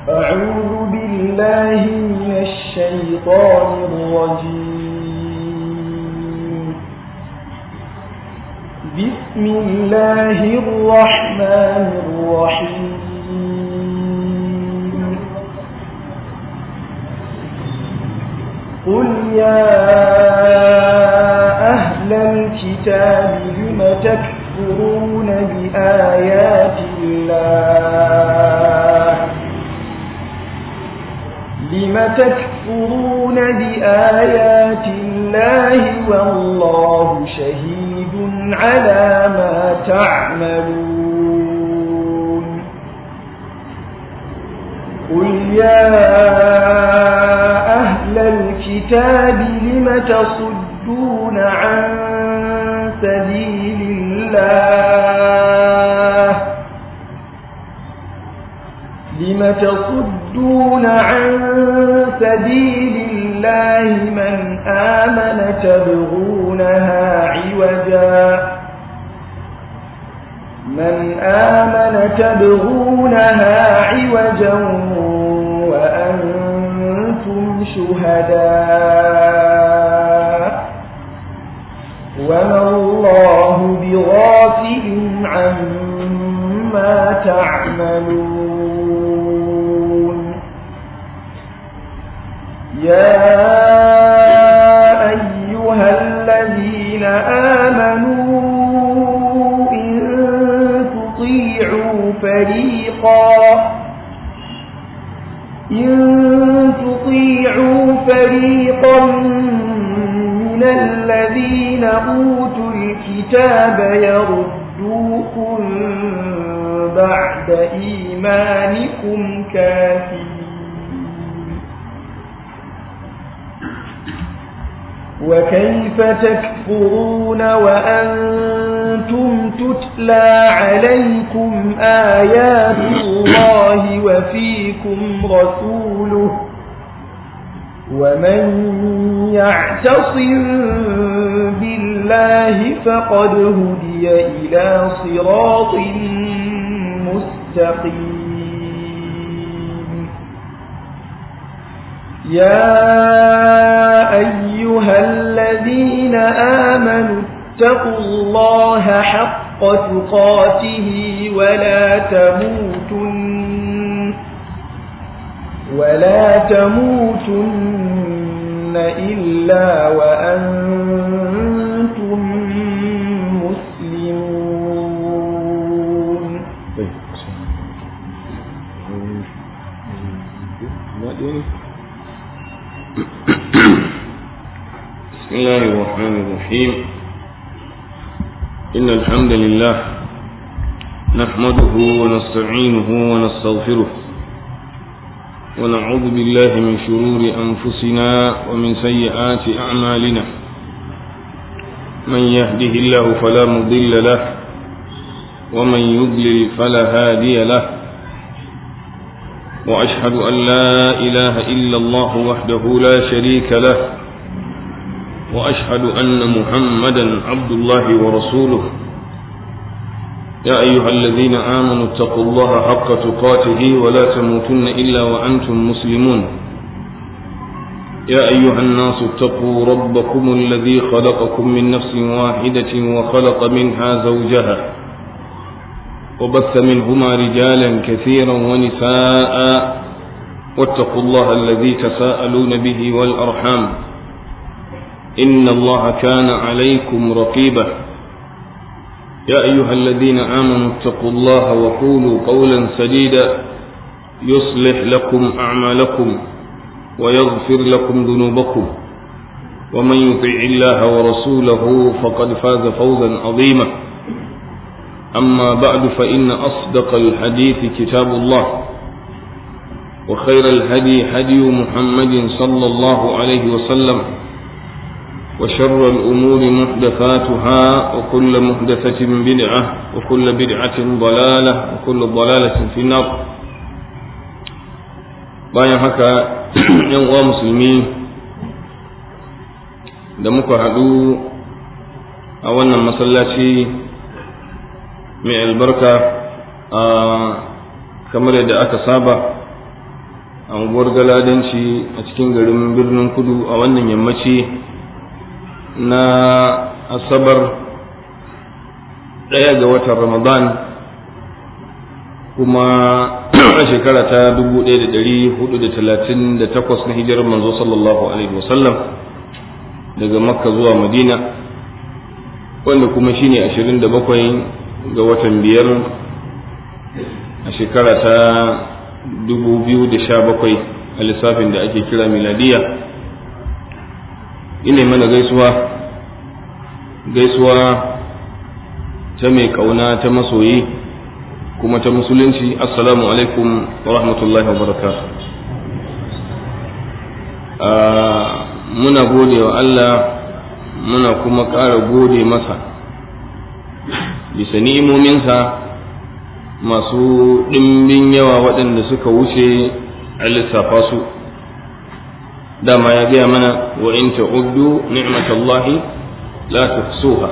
أعوذ بالله من الشيطان الرجيم بسم الله الرحمن الرحيم قل يا أهل الكتاب لم تكفرون بآيات الله لم تكفرون بآيات الله والله شهيد على ما تعملون قل يا أهل الكتاب لم تصدون عن سبيل الله لم تصدون عن سبيل الله من آمن تبغونها عوجا من آمن تبغونها عوجا وأنتم شهداء وما الله بغافل عما تعملون يا أيها الذين آمنوا إن تطيعوا فريقا إن تطيعوا فريقا من الذين أوتوا الكتاب يردوكم بعد إيمانكم كافرين وكيف تكفرون وأنتم تتلى عليكم آيات الله وفيكم رسوله ومن يعتصم بالله فقد هدي إلى صراط مستقيم يا أيها الذين آمنوا اتقوا الله حق تقاته ولا تموتن ولا تموتن إلا وأنتم مسلمون بسم الله الرحمن الرحيم إن الحمد لله نحمده ونستعينه ونستغفره ونعوذ بالله من شرور أنفسنا ومن سيئات أعمالنا من يهده الله فلا مضل له ومن يضلل فلا هادي له وأشهد أن لا إله إلا الله وحده لا شريك له وأشهد أن محمدا عبد الله ورسوله يا أيها الذين آمنوا اتقوا الله حق تقاته ولا تموتن إلا وأنتم مسلمون يا أيها الناس اتقوا ربكم الذي خلقكم من نفس واحدة وخلق منها زوجها وبث منهما رجالا كثيرا ونساء واتقوا الله الذي تساءلون به والأرحام إن الله كان عليكم رقيبا يا أيها الذين آمنوا اتقوا الله وقولوا قولا سديدا يصلح لكم أعمالكم ويغفر لكم ذنوبكم ومن يطع الله ورسوله فقد فاز فوزا عظيما أما بعد فإن أصدق الحديث كتاب الله وخير الهدي هدي محمد صلى الله عليه وسلم وشر الأمور محدثاتها وكل محدثة بدعة وكل بدعة ضلالة وكل ضلالة في النار bayan haka yan uwa musulmi da muka haɗu a wannan masallaci mai albarka a kamar yadda aka saba a unguwar galadanci a cikin garin birnin kudu a wannan yammaci na asabar ɗaya ga watan ramadan kuma a shekara ta 1438 na hijirar manzo sallallahu alaihi wasallam daga makka zuwa madina wanda kuma shine 27 ga watan biyar a shekara ta 2017 a lissafin da ake kira miladiya ina mana gaisuwa gaisuwa ta mai kauna ta masoyi kuma ta musulunci assalamu alaikum wa rahmatullahi wa barakatuh muna gode wa Allah muna kuma ƙara gode masa bisa ni'imominsa masu ɗimbin yawa waɗanda suka wuce a lissafa su dama ya gaya mana wa in ta'uddu ni'matallahi la tuhsuha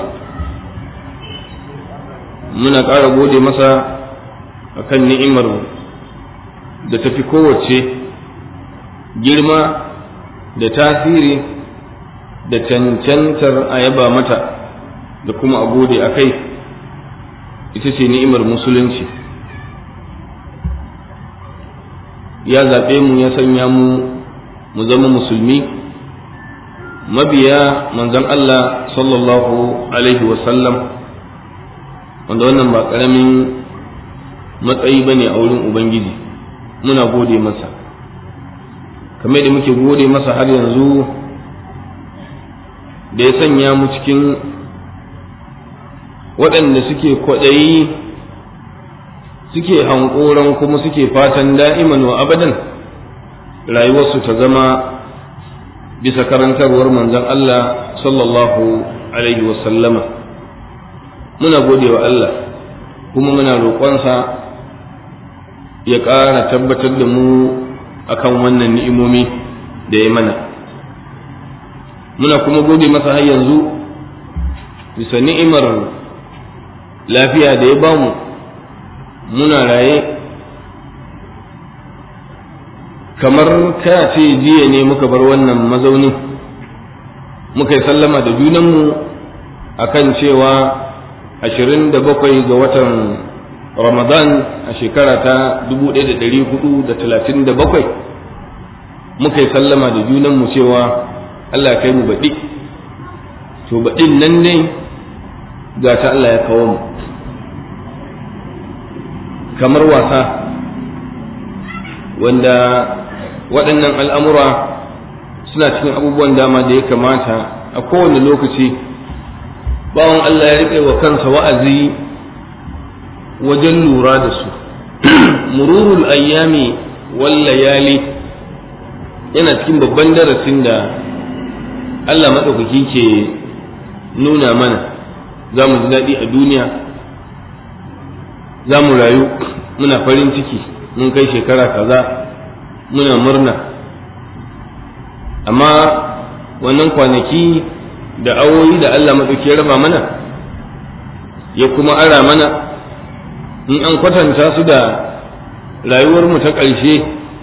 muna ƙara gode masa akan ni'imar da tafi kowace girma da tasiri da cancantar a yaba mata da kuma a gode a kai ita ce ni'imar musulunci ya zaɓe mu ya sanya mu mu zama musulmi mabiya manzon Allah sallallahu alaihi wasallam wanda wannan ba ƙaramin matsayi ba ne a wurin Ubangiji muna gode masa kamar da muke gode masa har yanzu da ya sanya mu cikin waɗanda suke kwaɗayi suke hankoran kuma suke fatan da'iman wa abadan rayuwarsu ta zama bisa karantarwar manzon Allah sallallahu alaihi wasallama muna gode wa Allah kuma muna roƙonsa ya ƙara tabbatar da mu akan wannan ni'imomi da ya mana muna kuma gode masa har yanzu bisa ni'imar lafiya da ya bamu muna raye kamar ka ce jiya ne muka bar wannan mazaunin muka yi sallama da junanmu akan cewa ashirin da bakwai ga watan ramadan a shekara ta dubu ɗaya da ɗari hudu da talatin da bakwai muka yi sallama da junanmu cewa allah ya kai mu baɗi to baɗin nan ne ga ta allah ya kawo mu kamar wasa wanda waɗannan al'amura suna cikin abubuwan dama da ya kamata a kowane lokaci bawan Allah ya riƙe wa kansa wa'azi wajen lura da su mururul ayyami wal layali yana cikin babban darasin da Allah maɗaukaki ke nuna mana za mu ji daɗi a duniya za mu rayu muna farin ciki mun kai shekara kaza muna murna amma wannan kwanaki da awoyi da Allah maɗauki ya raba mana ya kuma ara mana in an kwatanta su da rayuwarmu ta ƙarshe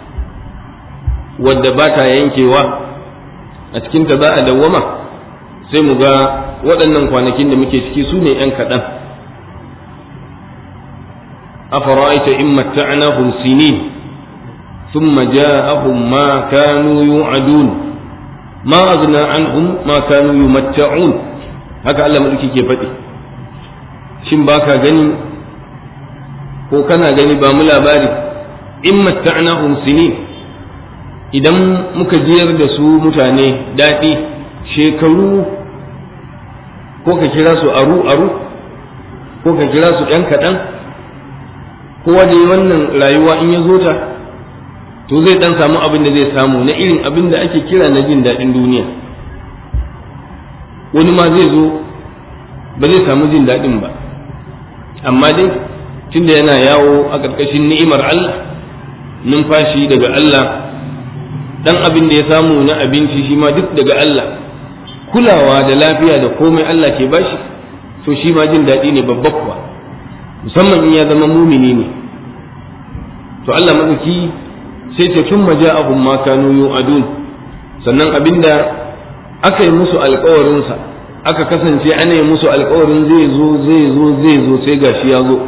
wadda ba ta yankewa a cikinta za a dawwama sai mu ga waɗannan kwanakin da muke ciki su ne ‘yan kaɗan أفرأيت إن متعناهم سنين ثم جاءهم ما كانوا يوعدون ما أغنى عنهم ما كانوا يمتعون haka Allah mulki ke faɗi shin baka gani ko kana gani ba mu labari in matta'nahum sinin idan muka jiyar da su mutane daɗi shekaru ko ka kira su aru aru ko ka kira su ɗan kaɗan kowa da wannan rayuwa in ya zo ta to zai dan samu abin da zai samu na irin abin da ake kira na jin daɗin duniya wani ma zai zo ba zai samu jin daɗin ba amma dai tunda yana yawo a ƙarƙashin ni'imar Allah numfashi daga Allah dan abin da ya samu na abinci shi ma duk daga Allah kulawa da lafiya da komai Allah ke bashi to shi ma jin daɗi ne babba kuwa musamman in ya zama mumini ne to Allah maɗauki sai ce tun maja'ahum ma kanu yu'adun sannan abinda aka yi musu alkawarinsa aka kasance ana yi musu alkawarin zai zo zai zo zai zo sai gashi ya zo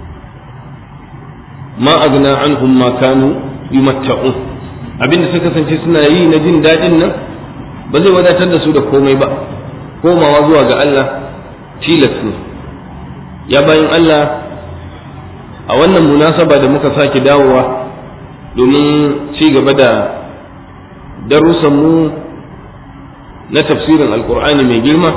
ma agna anhum ma kanu yumatta'un abinda suka kasance suna yi na jin daɗin nan ba zai wadatar da su da komai ba komawa zuwa ga Allah tilas ne ya bayan Allah a wannan munasaba da muka sake dawowa domin ci gaba da darussanmu na tafsirin alkur'ani mai girma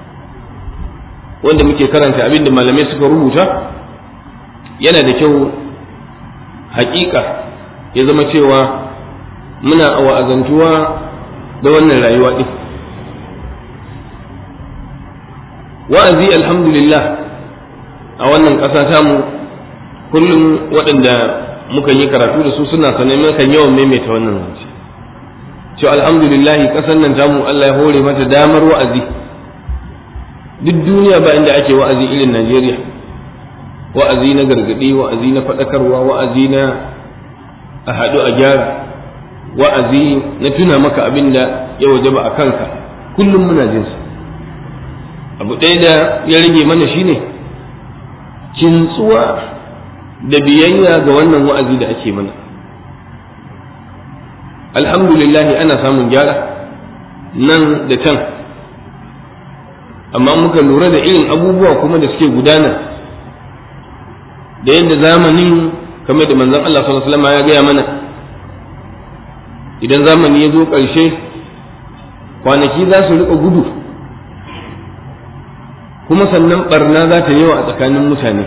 wanda muke karanta abin da malamai suka rubuta yana da kyau hakika ya zama cewa muna wa'azantuwa da wannan rayuwa ɗin wa'azi alhamdulillah a wannan ƙasa tamu kullum waɗanda muka yi karatu da su suna sanar kan yawan maimaita wannan zance cewa alhamdulillahi ƙasar nan tamu Allah ya hore mata damar wa'azi duk duniya ba inda ake wa'azi irin Najeriya wa'azi na gargaɗi wa'azi na faɗakarwa wa'azi na a haɗu a gyara wa'azi na tuna maka abin da ya wajaba a kanka kullum muna jinsa abu ɗaya da ya rage mana shine kintsuwa da biyayya ga wannan wa'azi da ake mana alhamdulillah ana samun gyara nan da can amma muka lura da irin abubuwa kuma da suke gudana da yadda zamanin kamar da manzon Allah sallallahu alaihi wasallam ya gaya mana idan zamani ya zo ƙarshe kwanaki za su riƙa gudu kuma sannan barna za ta yawa a tsakanin mutane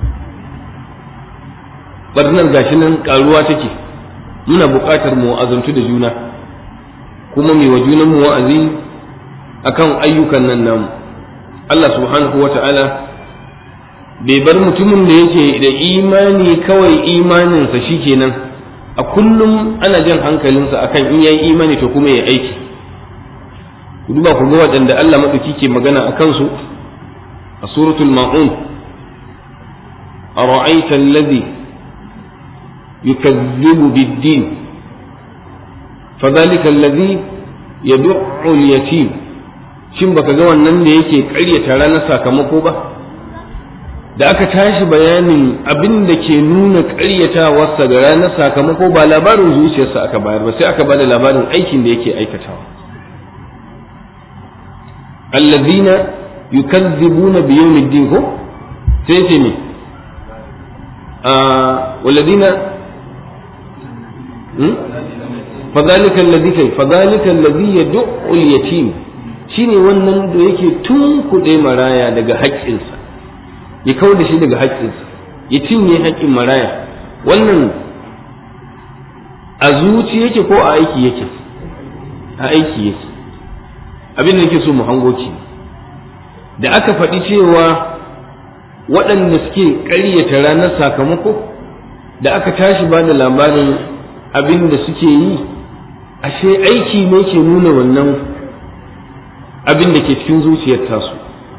barnar gashi nan karuwa take muna buƙatar mu wa'azantu da juna kuma mai wa junan mu wa'azi akan ayyukan nan namu Allah subhanahu wa ta'ala bai bar mutumin da yake da imani kawai imaninsa shikenan a kullum ana jan hankalinsa akan in yayi imani to kuma ya aiki ku duba ku ga waɗanda Allah maɗauki ke magana a kansu a suratul ma'un ara'aita alladhi yukazzibu bid-din fadhalika alladhi yad'u al-yatim shin baka ga wannan da yake ƙaryata ranar sakamako ba da aka tashi bayanin abin da ke nuna ƙaryatawarsa da ranar sakamako ba labarin zuciyarsa aka bayar ba sai aka bada labarin aikin da yake aikatawa allazina yukazzibuna bi yawmiddin ko sai ce ne walladina fadhalika alladhi kai fadhalika alladhi yad'u al-yatim shine wannan da yake tunkuɗe maraya daga haƙƙinsa ya kau da shi daga haƙƙinsa ya cinye haƙƙin maraya wannan a zuci yake ko a aiki yake a aiki yake abin da yake so mu hango ki da aka faɗi cewa waɗanda suke ƙaryata ranar sakamako da aka tashi ba da labarin abin da suke yi ashe aiki ne ke nuna wannan abin da ke cikin zuciyar tasu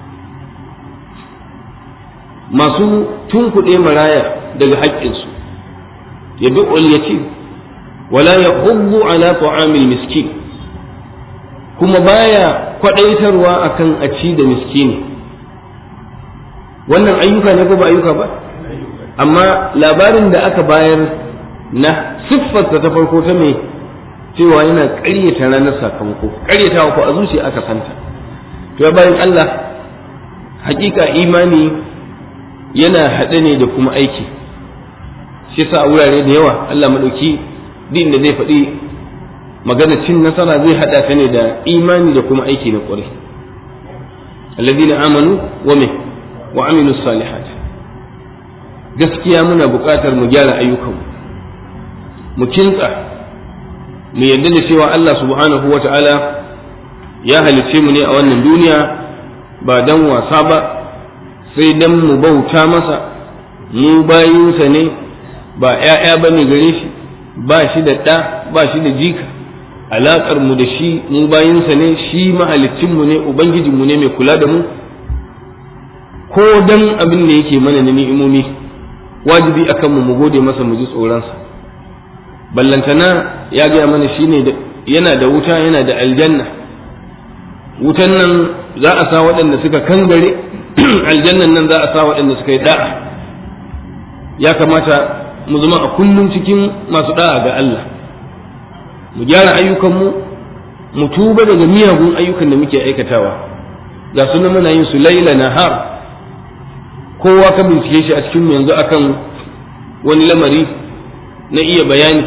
masu tunkuɗe maraya daga haƙƙinsu ya bi yatim wala ya hubbu ala ta'amil miskin kuma baya kwaɗaitarwa akan a ci da miskini wannan ayyuka ne ko ba ayyuka ba amma labarin da aka bayar na siffarsa ta farko ta mai cewa yana ƙaryata ranar sakamako ƙaryatawa ko a zuciya aka santa to ya bayan Allah hakika imani yana haɗe ne da kuma aiki shi yasa a wurare da yawa Allah maɗauki din da zai faɗi magana cin nasara zai haɗa ta ne da imani da kuma aiki na ƙwarai alladhina amanu wa me wa amilu salihat gaskiya muna buƙatar mu gyara ayyukanmu mu kintsa mu yarda da cewa Allah subhanahu wa ta'ala ya halicce mu ne a wannan duniya ba dan wasa ba sai dan mu bauta masa mu bayinsa ne ba ‘ya'ya ba ne gare shi ba shi da ɗa ba shi da jika alaƙar mu da shi mu bayinsa ne shi mahalicinmu ne ubangijinmu ne mai kula da mu ko dan abin da yake mana na ni'imomi wajibi akan mu mu gode masa mu ji tsoronsa ballantana ya gaya mana shine yana da wuta yana da aljanna wutan nan za a sa waɗanda suka kangare aljannan nan za a sa waɗanda suka yi da'a ya kamata mu zama a kullum cikin masu da'a ga Allah mu gyara ayyukanmu mu tuba daga miyagun ayyukan da muke aikatawa ga sunan muna yin su laila nahar kowa ka bincike shi a cikin yanzu akan wani lamari na iya bayani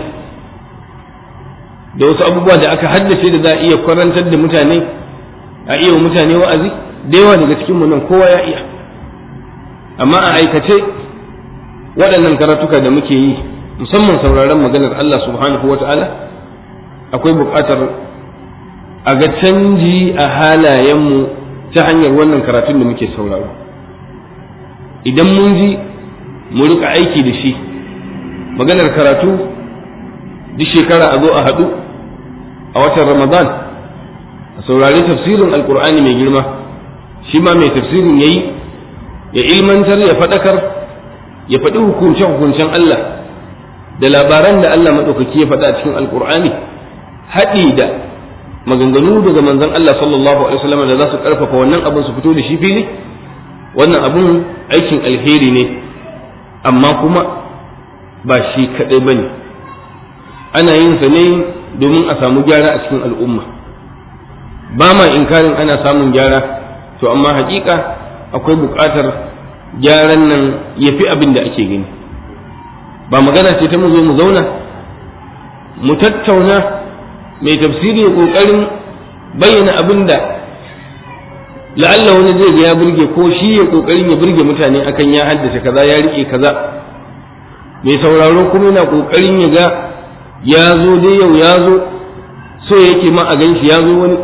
da wasu abubuwa da aka haddace da za a iya kwarantar da mutane a iya wa mutane wa'azi da yawa daga cikinmu nan kowa ya iya amma a aikace waɗannan karatuka da muke yi musamman sauraron maganar Allah subhanahu wata'ala akwai buƙatar a ga canji a halayenmu ta hanyar wannan karatun da muke sauraro idan mun ji mu rika aiki da shi maganar karatu duk shekara a zo a haɗu a watan ramadan a saurari tafsirin alkur'ani mai girma shi ma mai tafsirin ya yi ya ilmantar ya faɗakar ya faɗi hukunce-hukuncen Allah da labaran da Allah maɗaukaki ya faɗa a cikin alkur'ani haɗi da maganganu daga manzon Allah sallallahu alaihi wasallam da za su ƙarfafa wannan abin su fito da shi fili wannan abin aikin alheri ne amma kuma ba shi kaɗai ba ne ana yin sa ne domin a samu gyara a cikin al'umma ba ma inkarin ana samun gyara to amma hakika akwai buƙatar gyaran nan ya fi abin da ake gani ba magana ce ta mu zo mu zauna mu tattauna mai tafsiri ya ƙoƙarin bayyana abin da la'alla wani zai ga ya burge ko shi ya ƙoƙarin ya burge mutane akan ya haddace kaza ya riƙe kaza mai sauraro kuma yana ƙoƙarin ya ga ya zo dai yau ya zo so yake ma a gan shi ya zo wani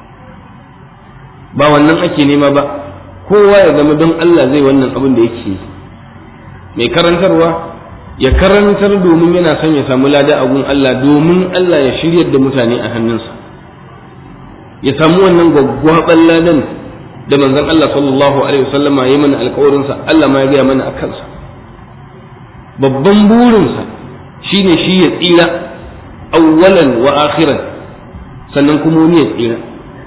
ba wannan ake nema ba kowa ya zama don Allah zai wannan abin da yake mai karantarwa ya karantar domin yana son ya samu lada a gun Allah domin Allah ya shiryar da mutane a hannunsa ya samu wannan gwaggwaban ladan da manzon Allah sallallahu alaihi wasallama ya mana alƙawarinsa Allah ma ya gaya mana a kansa babban burinsa shine shi ya tsira awwalan wa akhiran sannan kuma wani ya tsira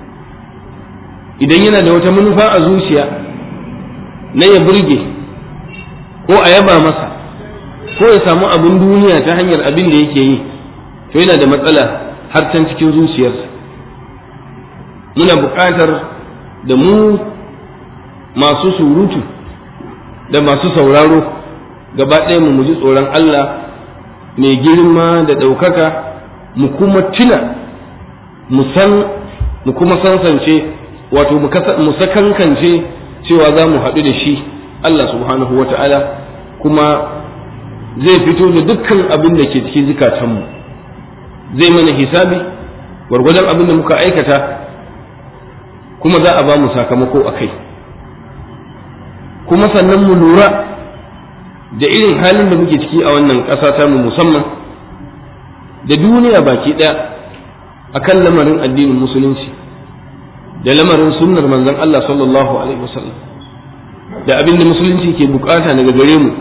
idan yana da wata manufa a zuciya na ya burge ko a yaba masa ko ya samu abin duniya ta hanyar abin da yake yi to yana da matsala har can cikin zuciyarsa muna buƙatar da mu masu surutu da masu sauraro gaba ɗaya mu ji tsoron Allah mai girma da ɗaukaka mu kuma tuna mu san mu kuma sansance wato mu sakankance cewa za mu haɗu da shi Allah subhanahu wa ta'ala kuma zai fito da dukkan abin da ke cikin zukatanmu zai mana hisabi gwargwadon abin da muka aikata kuma za a ba mu sakamako a kai kuma sannan mu lura da irin halin da muke ciki a wannan ƙasa ta mu musamman da duniya baki ɗaya akan lamarin addinin musulunci da lamarin sunnar manzon Allah sallallahu alaihi wasallam da abin da musulunci ke bukata daga gare mu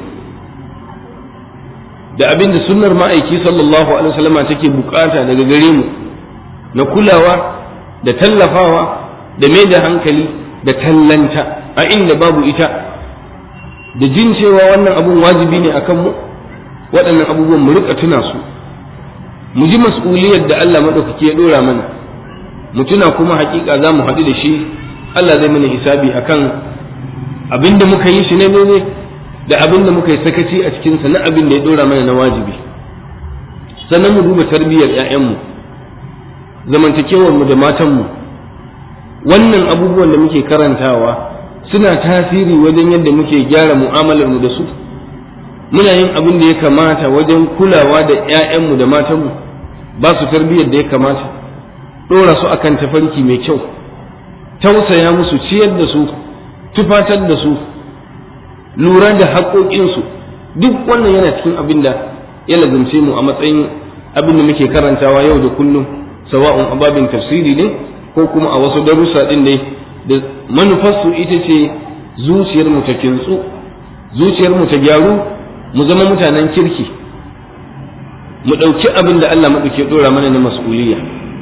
da abin da sunnar ma'aiki sallallahu alaihi wasallam take bukata daga gare mu na kulawa da tallafawa da mai da hankali da tallanta a inda babu ita da jin cewa wannan abun wajibi ne akan mu waɗannan abubuwan mu rika tuna su mu ji mas'uliyar da Allah madaukaki ya dora mana mu tuna kuma hakika za mu haɗu da shi Allah zai mana hisabi akan abin da muka yi shi ne ne da abin da muka yi sakaci a cikinsa na abin da ya dora mana na wajibi sannan mu duba tarbiyyar 'ya'yanmu zamantakewarmu da matanmu wannan abubuwan da muke karantawa suna tasiri wajen yadda muke gyara mu'amalarmu da su muna yin abin da ya kamata wajen kulawa da 'ya'yanmu da matanmu ba su tarbiyyar da ya kamata ɗora su akan tafarki mai kyau tausaya musu ciyar da su tufatar da su lura da haƙoƙinsu duk wannan yana cikin abin da ya lazumce mu a matsayin abin da muke karantawa yau da kullum sawa'un ababin tafsiri ne ko kuma a wasu darussa ɗin ne da manufarsu ita ce zuciyar mu ta kintsu zuciyar mu ta gyaru mu zama mutanen kirki mu ɗauki abin da Allah maɗauki ɗora mana na mas'uliyya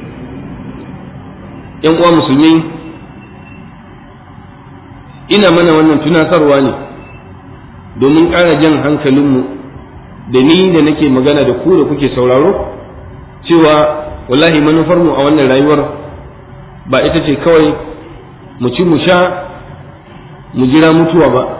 ‘yan uwa musulmi ina mana wannan tunatarwa ne domin ƙara jan hankalinmu da ni da nake magana da ku da kuke sauraro cewa wallahi manufarmu a wannan rayuwar ba ita ce kawai mu ci mu sha mu jira mutuwa ba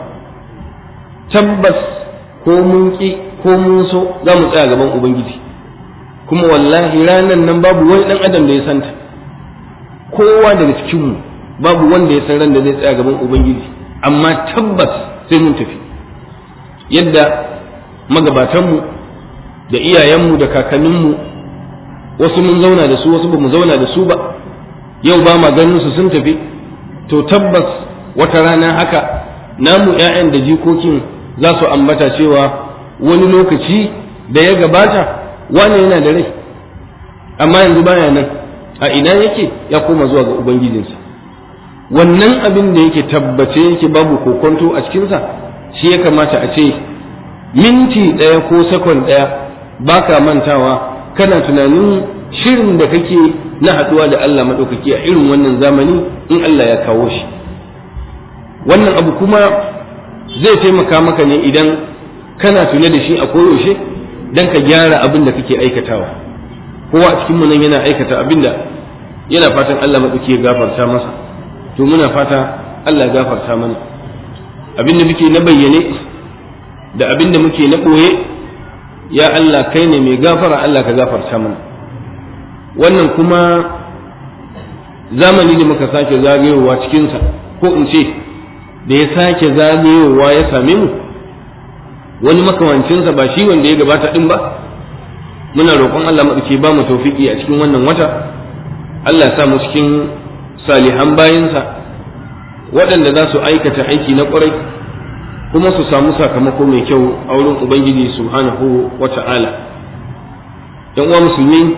tabbas ko mun ƙi ko mun so za mu tsaya gaban ubangiji kuma wallahi ranan nan babu wani ɗan adam da ya santa kowa daga cikinmu babu wanda ya san ran da zai tsaya gaban ubangiji amma tabbas sai mun tafi yadda magabatanmu da iyayenmu da kakanninmu wasu mun zauna da su wasu ba mu zauna da su ba yau ba ma ganin su sun tafi to tabbas wata rana haka namu 'ya'yan da jikokin za su ambata cewa wani lokaci da ya gabata wane yana da rai amma yanzu baya nan a ina yake ya koma zuwa ga ubangijinsa wannan abin da yake tabbace yake babu kokonto a cikinsa shi ya kamata a ce minti ɗaya ko sakon ɗaya ba ka mantawa kana tunanin shirin da kake na haɗuwa da Allah maɗaukaki a irin wannan zamani in Allah ya kawo shi wannan abu kuma zai taimaka maka ne idan kana tune da shi a koyaushe don ka gyara abin da kake aikatawa kowa a cikinmu nan yana aikata abin da yana fatan Allah maɗauki ya gafarta masa to muna fata Allah ya gafarta mana abin da muke na bayyane da abin da muke na ɓoye ya Allah kai ne mai gafara Allah ka gafarta mana wannan kuma zamani da muka sake zagayowa cikinsa ko in ce da ya sake zagayowa ya same mu wani makamancinsa ba shi wanda ya gabata din ba muna roƙon Allah maɗauki ba mu tawfiki a cikin wannan wata Allah sa mu cikin salihan bayinsa waɗanda za su aikata aiki na ƙwarai kuma su samu sakamako mai kyau a wurin Ubangiji subhanahu wa ta'ala ‘yan uwa musulmi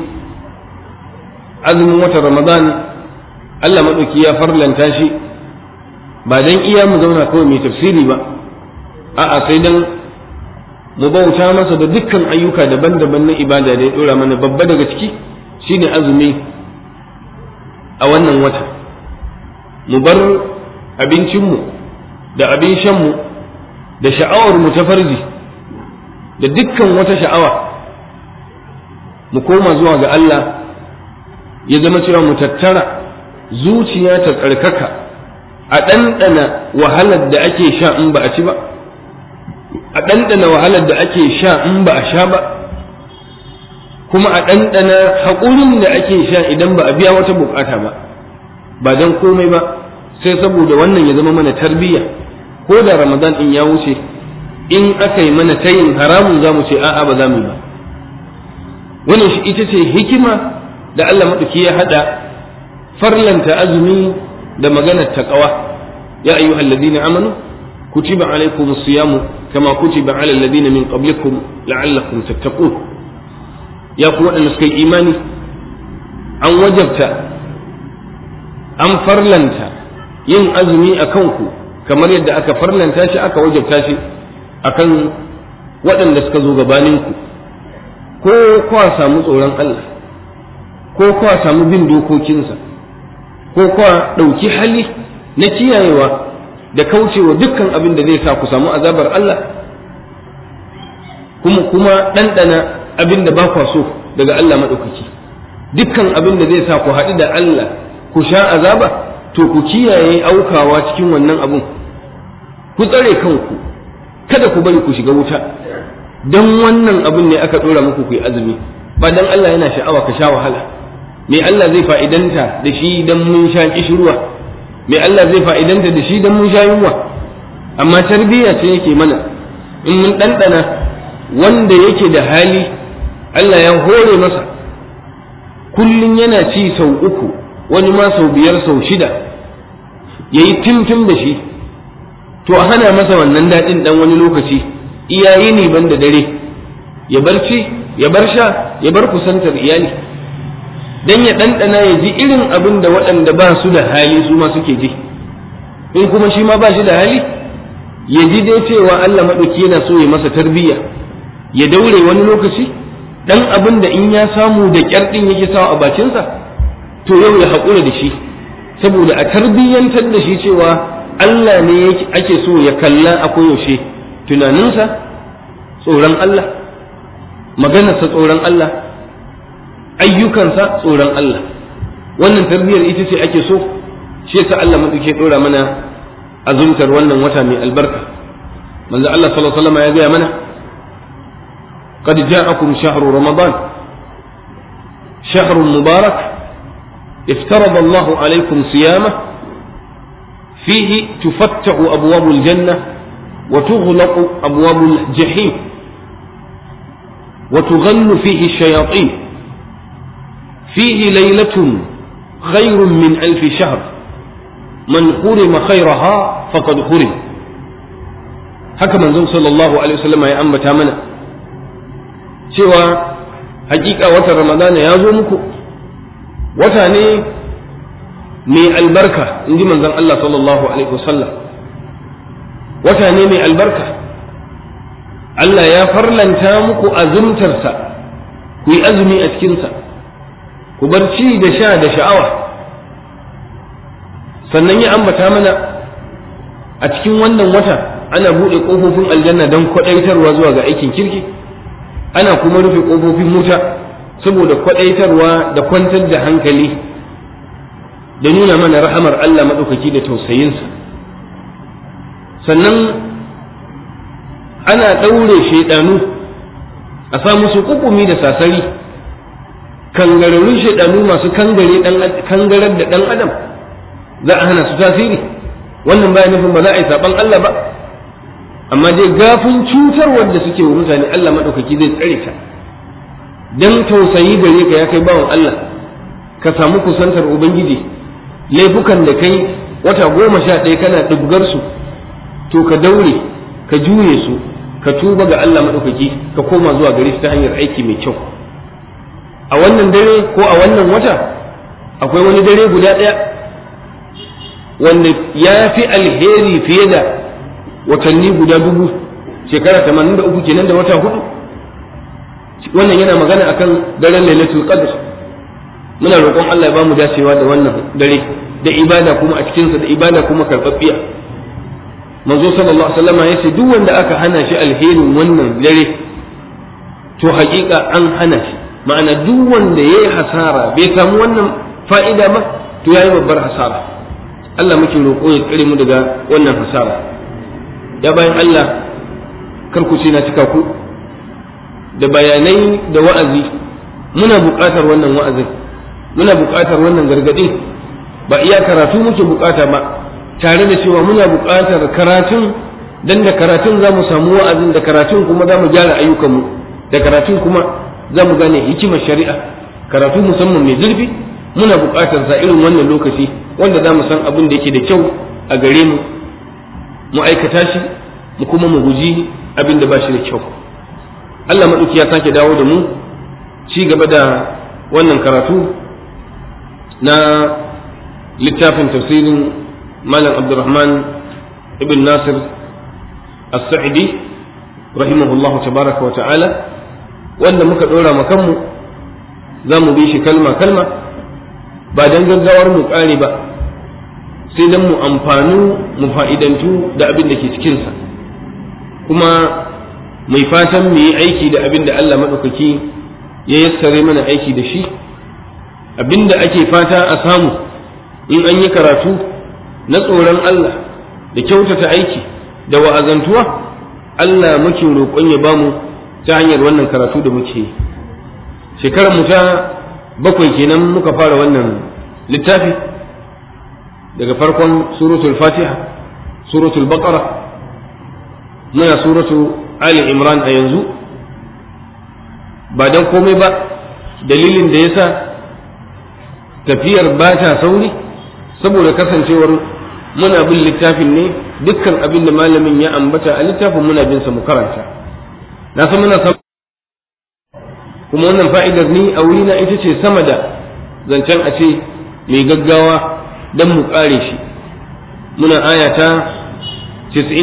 azumin watan Ramadan Allah maɗauki ya farlanta shi ba don iya mu zauna kawai mai tafsiri ba a'a sai don mu bauta masa da dukkan ayyuka daban-daban na ibada da ya dora mana babba daga ciki shine azumi a wannan wata mu bar abincinmu da abin shanmu da sha'awar mu ta farji da dukkan wata sha'awa mu koma zuwa ga Allah ya zama cewa mu tattara zuciya ta tsarkaka a ɗanɗana wahalar da ake sha in ba a ci ba a ɗanɗana wahalar da ake sha in ba a sha ba kuma a ɗanɗana haƙurin da ake sha idan ba a biya wata bukata ba ba don komai ba sai saboda wannan ya zama mana tarbiyya ko da ramadan in ya wuce in aka yi mana tayin haramun za mu ce a'a ba za mu yi ba wannan shi ita ce hikima da Allah maɗauki ya haɗa farlanta azumi da maganar taƙawa ya ayyuhal ladina amanu kutiba alaykumus siyamu kama kutiba ala alladhina min qablikum la'allakum tattaqun ya ku waɗanda suka yi imani an wajabta an farlanta yin azumi a kanku kamar yadda aka farlanta shi aka wajabta shi akan waɗanda suka zo gabaninku ko kwa samu tsoron Allah ko kwa samu bin dokokinsa ko kwa ɗauki hali na kiyayewa da kaucewa dukkan abin da zai sa ku samu azabar Allah kuma kuma ɗanɗana abin da ba kwa so daga Allah maɗaukaki dukkan abin da zai sa ku haɗu da Allah ku sha azaba to ku kiyaye aukawa cikin wannan abun ku tsare kanku kada ku bari ku shiga wuta don wannan abun ne aka ɗora muku ku yi azumi ba dan Allah yana sha'awa ka sha wahala me Allah zai fa'idanta da shi dan mun sha kishirwa me Allah zai fa'idanta da shi dan mun sha yunwa amma tarbiyya ce yake mana in mun ɗanɗana wanda yake da hali Allah ya hore masa kullum yana ci sau uku wani ma sau biyar sau shida ya yi timtim da shi to a hana masa wannan daɗin ɗan wani lokaci iyaye ne ban da dare ya bar ci ya bar sha ya bar kusantar iyali dan ya ɗanɗana ya ji irin abin da waɗanda ba su da hali su ma suke ji in kuma shi ma ba shi da hali ya ji dai cewa Allah maɗauki yana so ya masa tarbiyya ya daure wani lokaci dan abin da in ya samu da kyar din yake sawa a bakinsa to yau ya haƙura da shi saboda a tarbiyyantar da shi cewa Allah ne ake so ya kalla a koyaushe tunaninsa tsoron Allah maganarsa tsoron Allah ayyukansa tsoron Allah wannan tarbiyyar ita ce ake so shi yasa Allah madauke dora mana azumtar wannan wata mai albarka manzo Allah sallallahu alaihi wasallam ya gaya mana قد جاءكم شهر رمضان شهر مبارك افترض الله عليكم صيامه فيه تفتح أبواب الجنة وتغلق أبواب الجحيم وتغل فيه الشياطين فيه ليلة خير من ألف شهر من حرم خيرها فقد حرم هكذا من صلى الله عليه وسلم يا أمة منا cewa hakika watan ramadana ya zo muku wata ne mai albarka in ji manzon Allah sallallahu alaihi wasallam wata ne mai albarka Allah ya farlanta muku azumtarsa ku yi azumi a cikinsa ku bar ci da sha da sha'awa sannan ya ambata mana a cikin wannan wata ana buɗe ƙofofin aljanna don kwaɗaitarwa zuwa ga aikin kirki ana kuma rufe ƙofofin wuta saboda kwaɗaitarwa da kwantar da hankali da nuna mana rahamar Allah maɗaukaki da tausayinsa sannan ana ɗaure shaidanu a sa musu kukumi da sasari kangararrun shaidanu masu kangarar da ɗan adam za a hana su tasiri wannan baya nufin ba za a yi saɓan Allah ba amma dai gafin cutarwar da suke wa mutane Allah maɗaukaki zai tsare ta don tausayi gare ka ya kai bawan Allah ka samu kusantar Ubangiji laifukan da kai wata goma sha ɗaya kana ɗubgar su to ka daure ka juye su ka tuba ga Allah maɗaukaki ka koma zuwa gare shi ta hanyar aiki mai kyau a wannan dare ko a wannan wata akwai wani dare guda ɗaya wanda ya fi alheri fiye da watanni guda dubu shekara tamanin da uku kenan da wata hudu wannan yana magana akan daren lailatul qadr muna roƙon Allah ya bamu dacewa da wannan dare da ibada kuma a cikinsa da ibada kuma karɓaɓɓiya manzo sallallahu alaihi wasallam ya ce duk wanda aka hana shi alherin wannan dare to haƙiƙa an hana shi ma'ana duk wanda yayi hasara bai samu wannan fa'ida ba to yayi babbar hasara Allah muke roƙo ya tsare mu daga wannan hasara ya bayan Allah kar ku ce na cika ku da bayanai da wa'azi muna buƙatar wannan wa'azin muna buƙatar wannan gargaɗin ba iya karatu muke buƙata ba tare da cewa muna buƙatar karatun dan da karatun za mu samu wa'azin da karatun kuma za mu gyara ayyukanmu da karatun kuma za mu gane hikimar shari'a karatu musamman mai zurfi muna buƙatar sa irin wannan lokaci wanda za mu san abin da yake da kyau a gare mu mu aikata shi mu kuma mu guji abin da ba shi da kyau Allah maɗauki ya sake dawo da mu ci gaba da wannan karatu na littafin tafsirin malam abdurrahman ibn nasir as-sa'idi rahimahullahu tabaraka wa ta'ala wanda muka ɗora ma kanmu za mu bi shi kalma kalma ba don gaggawar mu ƙare ba sai don mu amfanu mu fa'idantu da abin da ke cikinsa kuma mai fatan mu yi aiki da abin da Allah maɗaukaki ya yassare mana aiki da shi abin da ake fata a samu in an yi karatu na tsoron Allah da kyautata aiki da wa'azantuwa Allah muke roƙon ya bamu ta hanyar wannan karatu da muke yi shekarar mu ta bakwai kenan muka fara wannan littafi daga farkon suratul fatiha suratul baqara muna suratu ali imran a yanzu ba don komai ba dalilin da yasa tafiyar ba ta sauri saboda kasancewar muna bin littafin ne dukkan abin da malamin ya ambata a littafin muna bin sa mu karanta na san muna kuma wannan fa'idar ni a wurina ita ce sama da zancen a ce mai gaggawa don mu ƙare shi muna ayata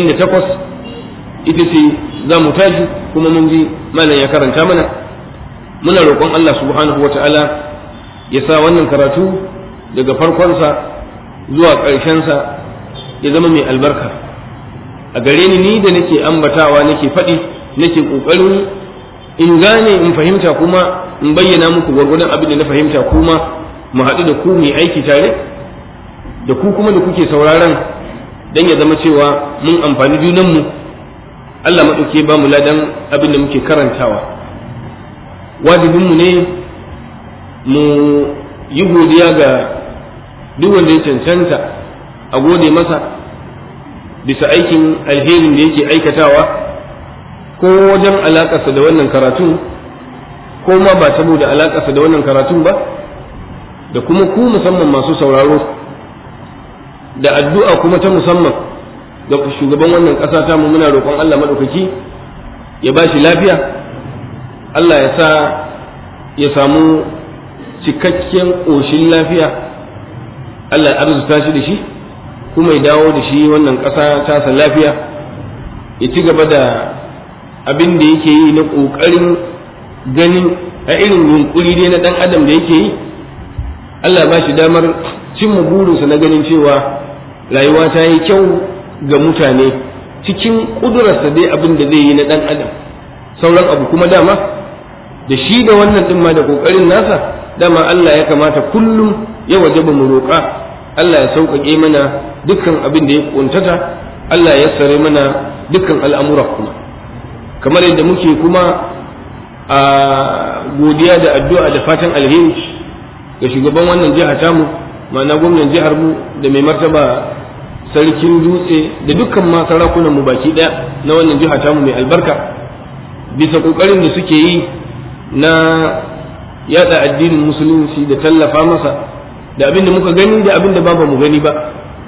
98 ita ce za mu tashi kuma mun ji malam ya karanta mana muna roƙon Allah subhanahu wa ta'ala ya sa wannan karatu daga farkonsa zuwa ƙarshensa ya zama mai albarka a gare ni ni da nake ambatawa nake faɗi nake ƙoƙarin in gane in fahimta kuma in bayyana muku gwargwadon abin da na fahimta kuma mu haɗu da ku mai aiki tare da ku kuma da kuke sauraron dan ya zama cewa mun amfani junanmu Allah maɗauke ba mu ladan abin da muke karantawa wajibinmu ne mu yi godiya ga duk wanda ya cancanta a gode masa bisa aikin alherin da yake aikatawa ko wajen alakarsa da wannan karatun ko ma ba saboda alakarsa da wannan karatun ba da kuma ku musamman masu sauraro da addu'a kuma ta musamman ga shugaban wannan ƙasa ta mu muna roƙon Allah maɗaukaki ya ba shi lafiya Allah ya sa ya samu cikakken ƙoshin lafiya Allah ya arzuta shi da shi kuma ya dawo da shi wannan ƙasa tasa lafiya ya ci gaba da abin da yake yi na ƙoƙarin ganin a irin yunƙuri dai na ɗan adam da yake yi Allah ba shi damar cimma burinsa na ganin cewa rayuwa ta yi kyau ga mutane cikin ƙudurarsa dai abin da zai yi na ɗan adam sauran abu kuma dama da shi da wannan ɗin ma da ƙoƙarin nasa dama Allah ya kamata kullum ya wajaba mu roƙa Allah ya sauƙaƙe mana dukkan abin da ya ƙuntata Allah ya sare mana dukkan al'amura kuma kamar yadda muke kuma a godiya da addu'a da fatan alheri ga shugaban wannan jiha tamu ma'ana gwamnan jihar mu da mai martaba sarkin dutse da dukkan ma sarakunan mu baki daya na wannan jiha tamu mai albarka bisa kokarin da suke yi na yada addinin musulunci da tallafa masa da abin da muka gani da abin da ba mu gani ba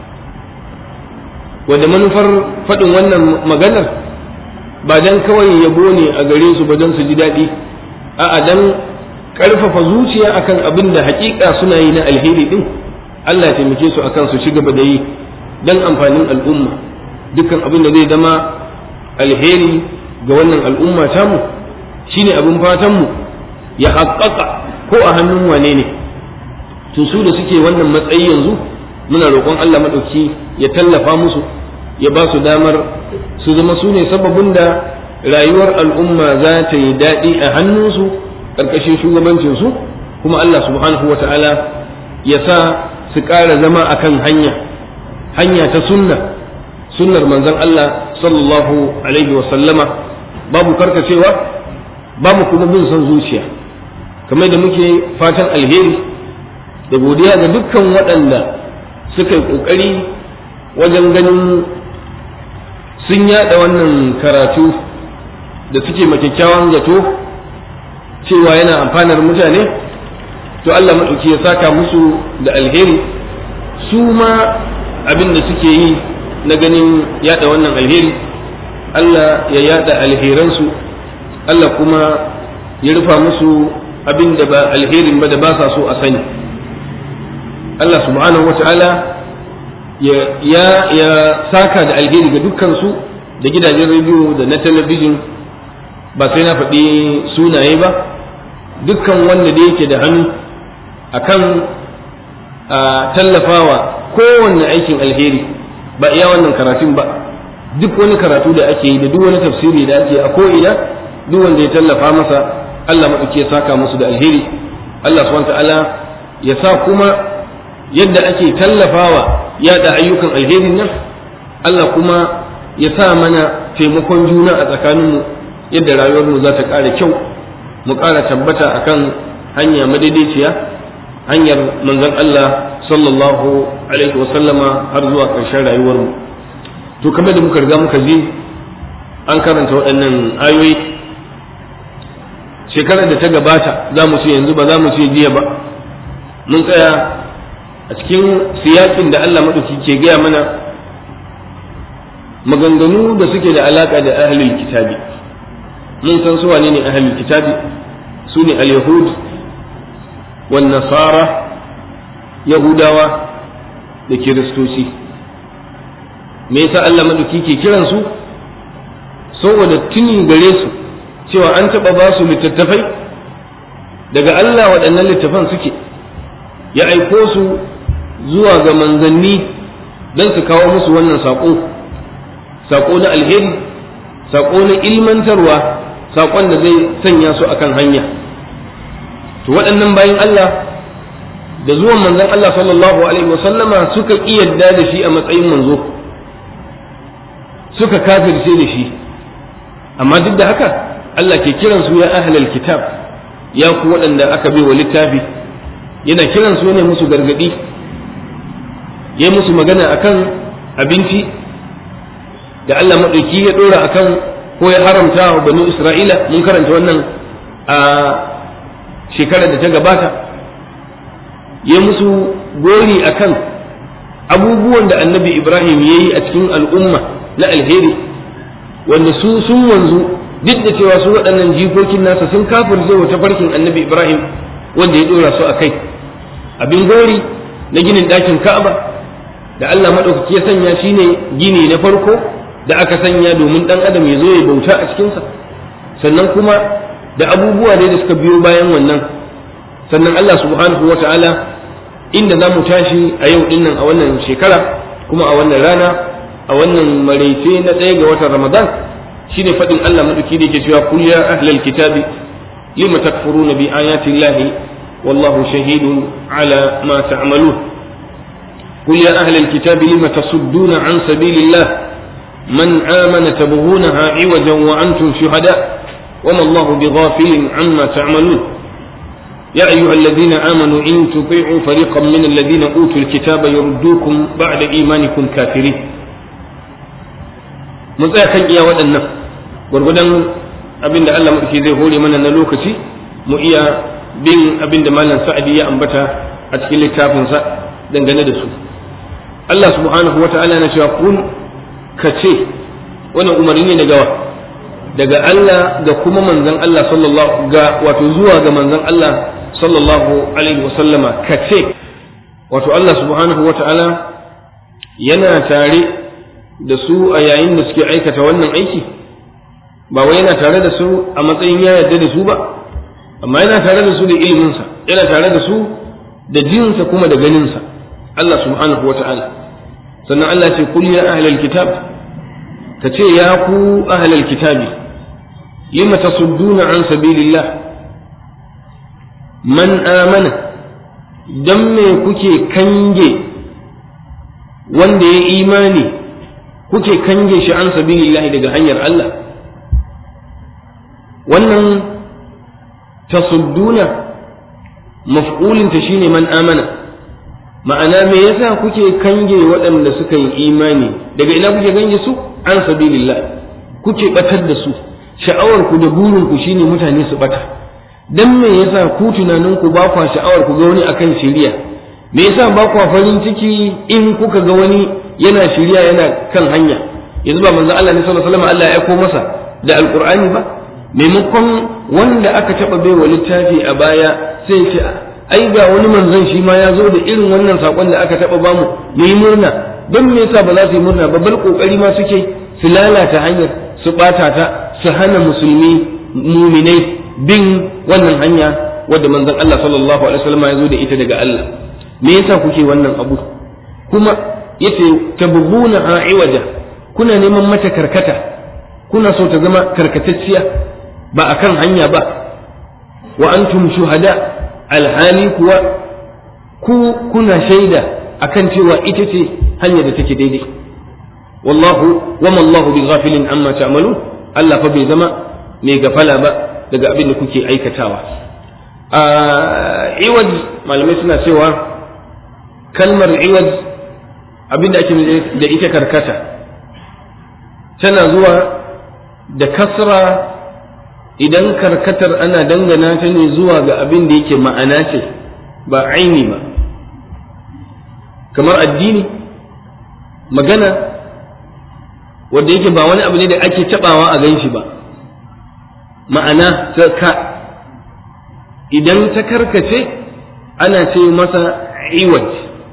wanda manufar faɗin wannan maganar ba dan kawai yabo ne a gare su ba don su ji daɗi a'a dan ƙarfafa zuciya akan abin da haƙiƙa suna yi na alheri din Allah ya taimake su akan su ci gaba da yi dan amfanin al'umma dukkan abin da zai zama alheri ga wannan al'umma tamu shine abin fatan mu ya haƙƙaƙa ko a hannun wane ne to su da suke wannan matsayi yanzu muna roƙon Allah maɗauki ya tallafa musu ya ba su damar su zama su ne sababin da rayuwar al'umma za ta yi daɗi a hannunsu ƙarƙashin shugabancinsu kuma Allah subhanahu wa ta'ala ya sa su ƙara zama a kan hanya hanya ta sunna sunnar manzon Allah sallallahu alaihi wa sallama babu karkacewa babu kuma bin son zuciya kamar da muke fatan alheri da godiya ga dukkan waɗanda suka yi ƙoƙari wajen ganin sun yada wannan karatu da suke kyakkyawan zato cewa yana amfanar mutane to Allah maɗauki ya saka musu da alheri su ma abin da suke yi na ganin yada wannan alheri Allah ya yada alheransu Allah kuma ya rufa musu abin da ba alherin ba da ba sa so a sani Allah subhanahu wa ta'ala ya ya saka da alheri ga dukkansu da gidajen rediyo da na talabijin ba sai na faɗi sunaye ba dukkan wanda da yake da hannu akan a tallafawa kowanne aikin alheri ba iya wannan karatun ba duk wani karatu da ake yi da duk wani tafsiri da ake a ko'ina duk wanda ya tallafa masa Allah maɗauki ya saka musu da alheri Allah subhanahu ta'ala ya sa kuma yadda ake tallafawa yada ayyukan alherin nan Allah kuma ya sa mana taimakon juna a tsakaninmu yadda rayuwarmu za ta ƙara kyau mu ƙara tabbata akan hanya madaidaiciya hanyar manzon Allah sallallahu alaihi wasallama har zuwa ƙarshen rayuwarmu to kamar da muka riga muka ji an karanta waɗannan ayoyi shekarar da ta gabata za mu ce yanzu ba za mu ce jiya ba mun tsaya a cikin siyakin da Allah maɗauki ke gaya mana maganganu da suke da alaƙa da ahlul kitabi mun san su wane ne ahlul kitabi su ne al-yahud wan nasara yahudawa da kiristoci me yasa Allah maɗauki ke kiran su saboda tuni gare su cewa an taɓa ba su littattafai daga Allah waɗannan littafan suke ya aiko su zuwa ga manzanni don su kawo musu wannan saƙo saƙo na alheri saƙo na ilmantarwa saƙon da zai sanya su akan hanya to waɗannan bayan Allah da zuwan manzon Allah sallallahu alaihi wasallama suka ƙi yadda da shi a matsayin manzo suka kafirce da shi amma duk da haka Allah ke kiran su ya ahlal kitab ya ku waɗanda aka bai wa littafi yana kiran su ne musu gargadi ya musu magana akan abinci da Allah maɗauki ya ɗora akan ko ya haramta wa banu Isra'ila mun karanta wannan a shekarar da ta gabata ya musu gori akan abubuwan da annabi Ibrahim ya yi a cikin al'umma na alheri wanda su sun wanzu duk da cewa su waɗannan jikokin nasa sun kafirce wa tafarkin annabi Ibrahim wanda ya ɗora su a kai abin gori na ginin ɗakin Ka'aba da Allah maɗaukaki ya sanya shine gini na farko da aka sanya domin ɗan adam ya zo ya bauta a cikinsa sannan kuma da abubuwa da suka biyo bayan wannan sannan Allah subhanahu wa ta'ala inda za mu tashi a yau dinnan a wannan shekara kuma a wannan rana a wannan maraice na ɗaya ga watan ramadan shine faɗin Allah maɗauki da yake cewa kul ya ahlal kitabi lima takfuruna bi ayati llahi wallahu shahidun ala ma ta'malun قل يا أهل الكتاب لم تصدون عن سبيل الله من آمن تبغونها عوجا وأنتم شهداء وما الله بغافل عما تعملون يا أيها الذين آمنوا إن تطيعوا فريقا من الذين أوتوا الكتاب يردوكم بعد إيمانكم كافرين mun tsaya kan iya waɗannan gwargwadon abin da Allah maɗauki zai hore mana na lokaci mu iya bin abin da malam sa'adi ya ambata a cikin littafinsa dangane da su Allah subhanahu wata'ala na cewa kun ka ce wannan umarni ne daga daga Allah ga kuma manzon Allah sallallahu ga wato zuwa ga manzon Allah sallallahu alaihi wasallama ka ce wato Allah subhanahu wata'ala yana tare da su a yayin da suke aikata wannan aiki ba wai yana tare da su a matsayin ya yarda da su ba amma yana tare da su da iliminsa yana tare da su da jinsa kuma da ganinsa Allah subhanahu wa ta'ala sannan Allah ce kul ya ahlal kitab ka ce ya ku ahlal kitabi lima tasudduna an sabilillah man amana dan me kuke kange wanda ya imani kuke kange shi an sabilillah daga hanyar Allah wannan tasudduna maf'ulinta shine man amana ma'ana me yasa kuke kange waɗanda suka yi imani daga ina kuke kange su an sabilillah kuke batar da su sha'awar ku da burin ku shine mutane su bata dan me yasa ku tunanin ku ba kwa sha'awar ku ga wani akan shiriya me yasa ba kwa farin ciki in kuka ga wani yana shiriya yana kan hanya yanzu ba manzo Allah ne sallallahu alaihi wasallam Allah ya aiko masa da alqur'ani ba maimakon wanda aka taba baiwa littafi a baya sai ce ai ga wani manzon shi ma ya zo da irin wannan sakon da aka taba bamu mu yi murna don me yasa ba za su yi murna ba bal kokari ma suke su lalata hanyar su bata ta su hana musulmi muminai bin wannan hanya wadda manzon Allah sallallahu alaihi wasallam ya zo da ita daga Allah me yasa kuke wannan abu kuma yace tabghuna iwaja kuna neman mata karkata kuna so ta zama karkatacciya ba akan hanya ba wa antum shuhada alhali kuwa ku kuna shaida akan cewa ita ce hanyar da take daidai wallahu wa mallahu bi ghafilin amma ta'malu Allah fa bai zama mai gafala ba daga abin da kuke aikatawa a iwaj malamai suna cewa kalmar iwaj abin da ake da ita karkata tana zuwa da kasra idan karkatar ana dangana ta ne zuwa ga abin da yake ma'ana ce ba aini ba kamar addini magana wanda yake ba wani abu ne da ake tabawa a gan shi ba ma'ana ta ka idan ta karkace ana ce masa iwaj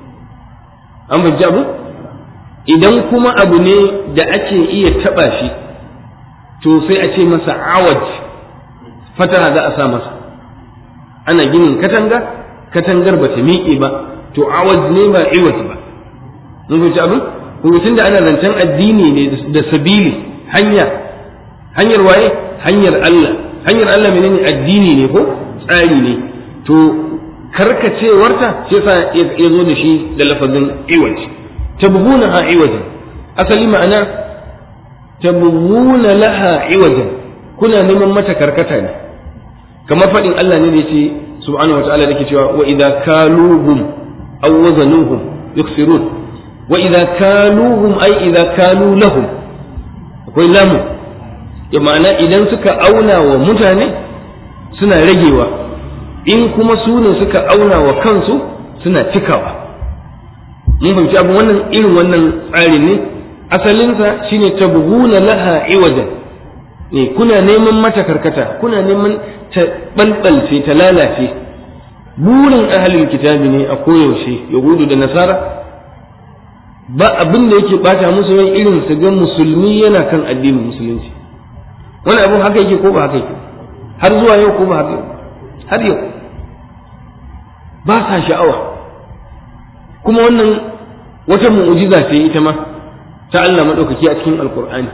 an fahimci abu idan kuma abu ne da ake iya taba shi to sai a ce masa awaj fataha za a sa masa ana ginin katanga katangar ba ta miƙe ba to awaz ne ba iwaz ba mun fahimci abin kuma tunda ana zancen addini ne da sabili hanya hanyar waye hanyar Allah hanyar Allah menene addini ne ko tsari ne to karkacewarta shi yasa ya zo da shi da lafazin iwaj tabghuna ha iwajan asali ma'ana tabghuna laha iwajan kuna neman mata karkata ne kamar faɗin Allah ne da yace subhanahu wataala dake cewa wa idza kaluhum aw wazanuhum yuksirun wa idza kaluhum ay idza kalu lahum akwai lamu ya ma'ana idan suka auna wa mutane suna ragewa in kuma su ne suka auna wa kansu suna cikawa mun fahimci abin wannan irin wannan tsarin ne asalinsa shine tabghuna laha iwajan ne kuna neman mata karkata kuna neman ta balbalce ta lalace burin ahalin kitabi ne a koyaushe yahudu da nasara ba abin da yake bata musu rai irin su ga musulmi yana kan addinin musulunci wani abin haka yake ko ba haka yake har zuwa yau ko ba haka yau har yau ba sa sha'awa kuma wannan wata mu'ujiza ce ita ma ta Allah maɗaukaki a cikin alkur'ani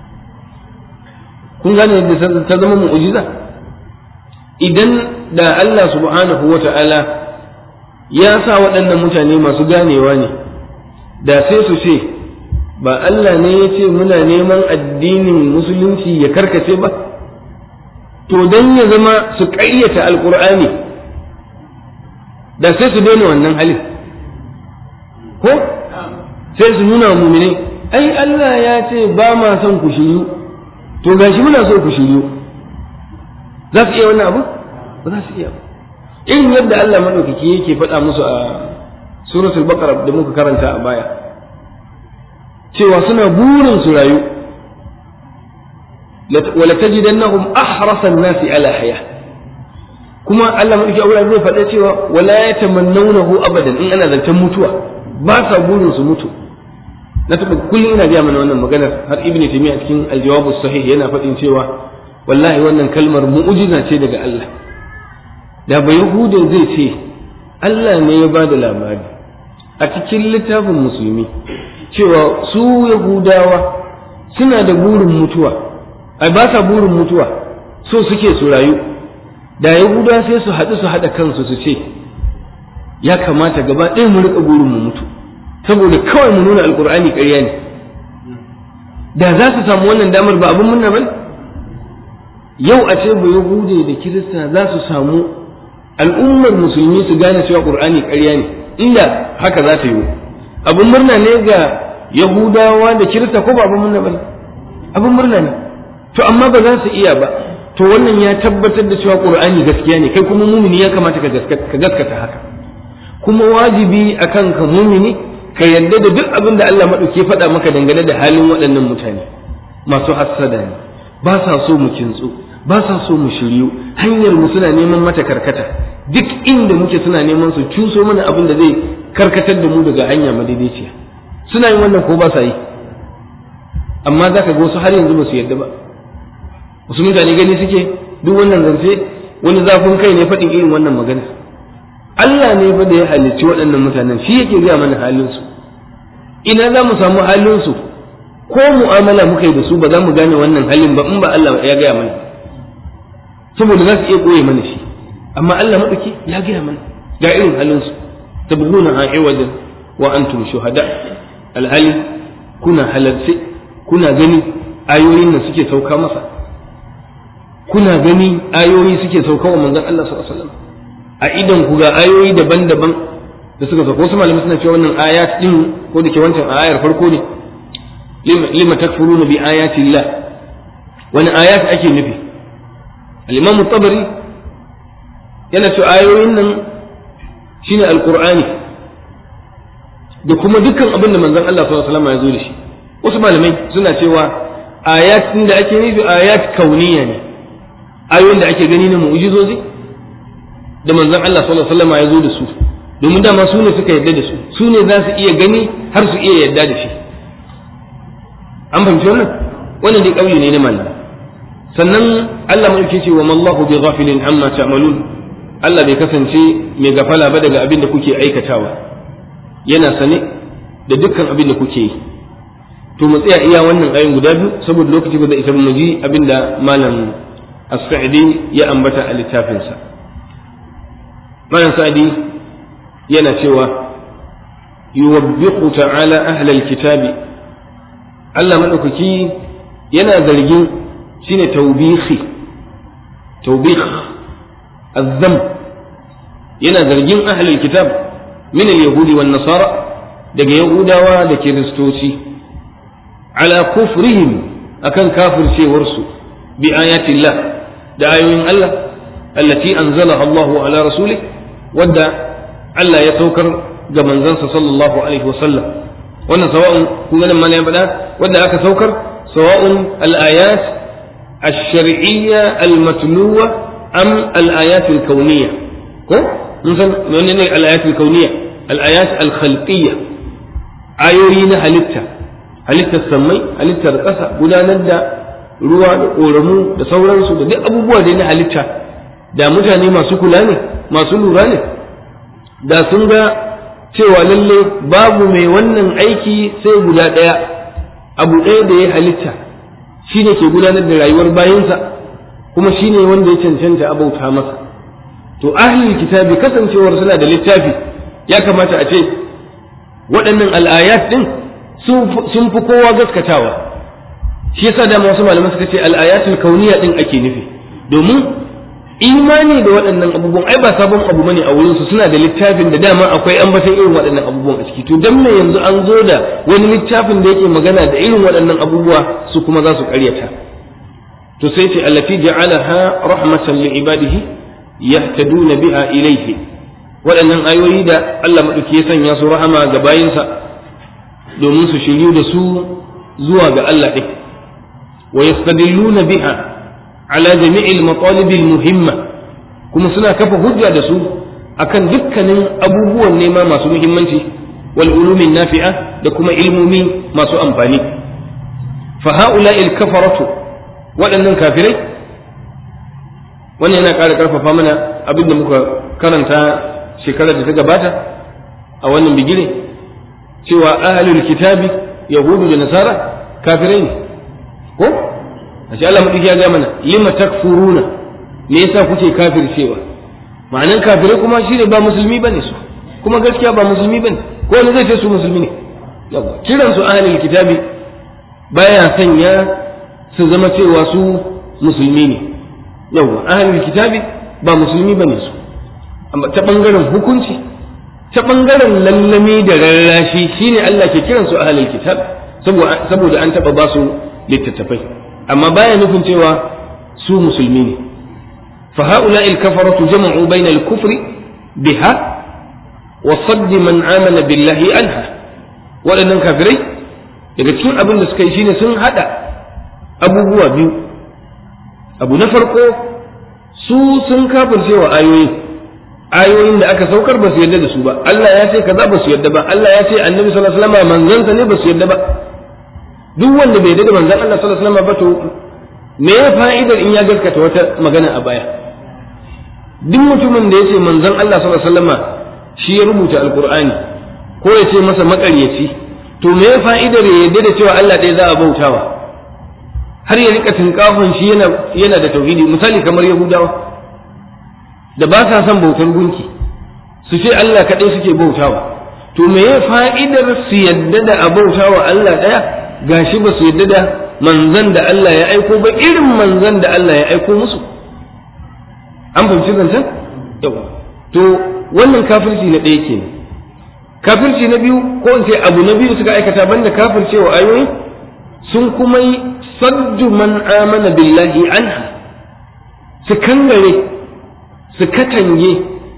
kun gane yadda ta zama mu'ujiza idan da Allah subhanahu wa ta'ala ya sa waɗannan mutane masu ganewa ne da sai su ce ba Allah ne ya ce muna neman addinin musulunci ya karkace ba to don ya zama su ƙayyata alkur'ani da sai su daina wannan halin ko sai su nuna wa mumine ai Allah ya ce ba ma son ku shiryu to gashi muna so ku shiryu za su iya wannan abu ba za su iya ba irin yadda Allah madaukaki yake faɗa musu a suratul baqara da muka karanta a baya cewa suna burin su rayu wala tajidannahum ahrasa an-nasi ala haya kuma Allah madauki a zai faɗa cewa wala yatamannawnahu abadan in ana zancen mutuwa ba sa burin su mutu na taɓa kullum ina gaya mana wannan maganar har ibn taymiya cikin aljawabu sahih yana faɗin cewa wallahi wannan kalmar mu'jiza ce daga Allah da bai yahuda zai ce Allah ne ya bada labari a cikin littafin musulmi cewa su yahudawa suna da burin mutuwa ai ba sa burin mutuwa so suke su rayu da yahudawa sai su haɗu su haɗa kansu su ce ya kamata gaba ɗaya mu riƙa burin mu mutu saboda kawai mu nuna alkur'ani ƙarya ne da za su samu wannan damar ba abin munna bane yau a ce ba yahude da kirista za su samu al'ummar musulmi su gane cewa qur'ani ƙarya ne inda haka za ta yi abin murna ne ga yahudawa da kirista ko ba abin murna bane abin murna ne to amma ba za su iya ba to wannan ya tabbatar da cewa qur'ani gaskiya ne kai kuma mumini ya kamata ka gaskata haka kuma wajibi akan ka mumini ka yarda da duk abin da Allah maɗauki faɗa maka dangane da halin waɗannan mutane masu hassada ne ba sa so mu kintsu ba sa so mu shiryu hanyar mu suna neman mata karkata duk inda muke suna neman su cuso mana abin da zai karkatar da mu daga hanya madaidaiciya suna yin wannan ko ba sa yi amma za ka ga wasu har yanzu ba su yarda ba wasu mutane gani suke duk wannan zance wani zafin kai ne faɗin irin wannan magana Allah ne fa da ya halicci waɗannan mutanen shi yake gaya mana halinsu ina za mu samu halinsu ko mu'amala muka yi da su ba za mu gane wannan halin ba in ba Allah ya gaya mana saboda za su iya koye mana shi amma Allah maɗauki ya gaya mana ga irin halinsu tabghuna a iwajan wa antum shuhada alhali kuna halarce kuna gani ayoyin da suke sauka masa kuna gani ayoyi suke sauka wa manzon Allah sallallahu alaihi wasallam a idan ku ga ayoyi daban-daban da suka sauka wasu malamai suna cewa wannan ayat din ko da ke wancan ayar farko ne lima takfuruna bi ayati Allah wani ayat ake nufi al-imam tabari yana cewa ayoyin nan shine alqur'ani da kuma dukkan abin da manzon Allah sallallahu alaihi wasallam ya zo da shi wasu malamai suna cewa ayat da ake nufi ayat kauniya ne ayoyin da ake gani na mu'jizozi da manzon Allah sallallahu alaihi wasallam ya zo da su domin dama su ne suka yarda da su su ne za su iya gani har su iya yarda da shi an fahimci wannan wannan dai kauye ne na mallam sannan Allah mai ce wa mallahu bi ghafilin amma ta'malun Allah bai kasance mai gafala ba daga abin da kuke aikatawa yana sane da dukkan abin da kuke yi to mu tsaya iya wannan ayin guda biyu saboda lokaci ba zai isa mu ji abin da malam as-sa'idi ya ambata a littafinsa malam sa'idi yana cewa yuwabbiqu ta'ala ahlal kitabi Allah madaukaki yana zargin shine tawbihi tawbih azzam yana zargin ahlul kitab min al-yahudi wan nasara daga yahudawa da kiristoci ala kufrihim akan kafircewarsu bi ayatillah da ayoyin Allah allati anzalaha Allah ala rasulih wadda Allah ya saukar ga manzansa sallallahu alaihi wasallam wannan sawa'un kun ganin mana ya faɗa wadda aka saukar sawa'un al-ayat الشرعية المتلوة أم الآيات الكونية كو مثلا من الآيات الكونية الآيات الخلقية آيوين هلتا هلتا السمي هلتا القصة gudanar da ruwa da ƙoramu da sauransu da duk abubuwa da na halitta da mutane masu kula ne masu lura ne da sun ga cewa lalle babu mai wannan aiki sai guda ɗaya abu ɗaya da ya halitta shi ne ke gudanar da rayuwar bayansa kuma shi ne wanda ya cancanta abauta masa to ahlul kitabi kasancewar suna da littafi ya kamata a ce waɗannan al'ayat ɗin sun fi kowa gaskatawa shi yasa da wasu malaman suka ce al'ayatul kauniya ɗin ake nufi domin imani da waɗannan abubuwan ai ba sabon abu bane a wurinsu suna da littafin da dama akwai ambatan irin waɗannan abubuwan a ciki to dan me yanzu an zo da wani littafin da yake magana da irin waɗannan abubuwa su kuma za su ƙaryata to sai ce allati ja'alaha rahmatan li ibadihi yahtaduna biha ilayhi waɗannan ayoyi da Allah madauki ya sanya su rahama ga bayinsa domin su shiryu da su zuwa ga Allah ɗin wa yastadilluna biha ala jami'il matalibil muhimma kuma suna kafa hujja da su akan dukkanin abubuwan nema masu muhimmanci wal ulumin nafi'a da kuma ilmomi masu amfani fa ha'ula'il kafaratu waɗannan kafirai wannan yana ƙara ƙarfafa mana abin da muka karanta shekarar da ta gabata a wannan bigire cewa ahlul kitabi yahudu da nasara kafirai ne ko ashe Allah madauki ya ga mana lima takfuruna me yasa kuke kafircewa ma'anan kafirai kuma shine ba musulmi bane su kuma gaskiya ba musulmi bane ko wani zai ce su musulmi ne yawa kiran su ahlul kitabi baya sanya su zama cewa su musulmi ne yawa ahlul kitabi ba musulmi bane su amma ta bangaren hukunci ta bangaren lallami da rarrashi shine Allah ke kiran su ahlul kitab saboda an taba ba su littattafai amma baya nufin cewa su musulmi ne fa haula il kafaratu jama'u bayna al kufri biha wa sadd man amana billahi anha waɗannan kafirai daga cikin abin da suka yi shine sun hada abubuwa biyu abu na farko su sun kafirce wa ayoyi ayoyin da aka saukar ba su yarda da su ba Allah ya ce kaza ba su yarda ba Allah ya ce annabi sallallahu alaihi wasallam manzansa ne ba su yarda ba duk wanda bai daga manzon Allah sallallahu alaihi wasallam ba to me ya fa'idar in ya gaskata wata magana a baya duk mutumin da ya ce manzon Allah sallallahu alaihi wasallam shi ya rubuta alqur'ani ko ya ce masa makaryaci to me ya fa'idar ya yarda da cewa Allah ɗaya za a bautawa har ya rika tinkafin shi yana yana da tauhidi misali kamar yahudawa da ba sa son bautar gunki su ce Allah kaɗai suke bautawa to me ya fa'idar su yadda da a bautawa Allah ɗaya gashi ba su yadda da manzan da Allah ya aiko ba irin manzan da Allah ya aiko musu an fahimci zancen yawa to wannan kafirci na ɗaya kenan kafirci na biyu ko in ce abu na biyu suka aikata banda kafircewa ayoyi sun kuma yi saddu man amana billahi anha su kangare su katange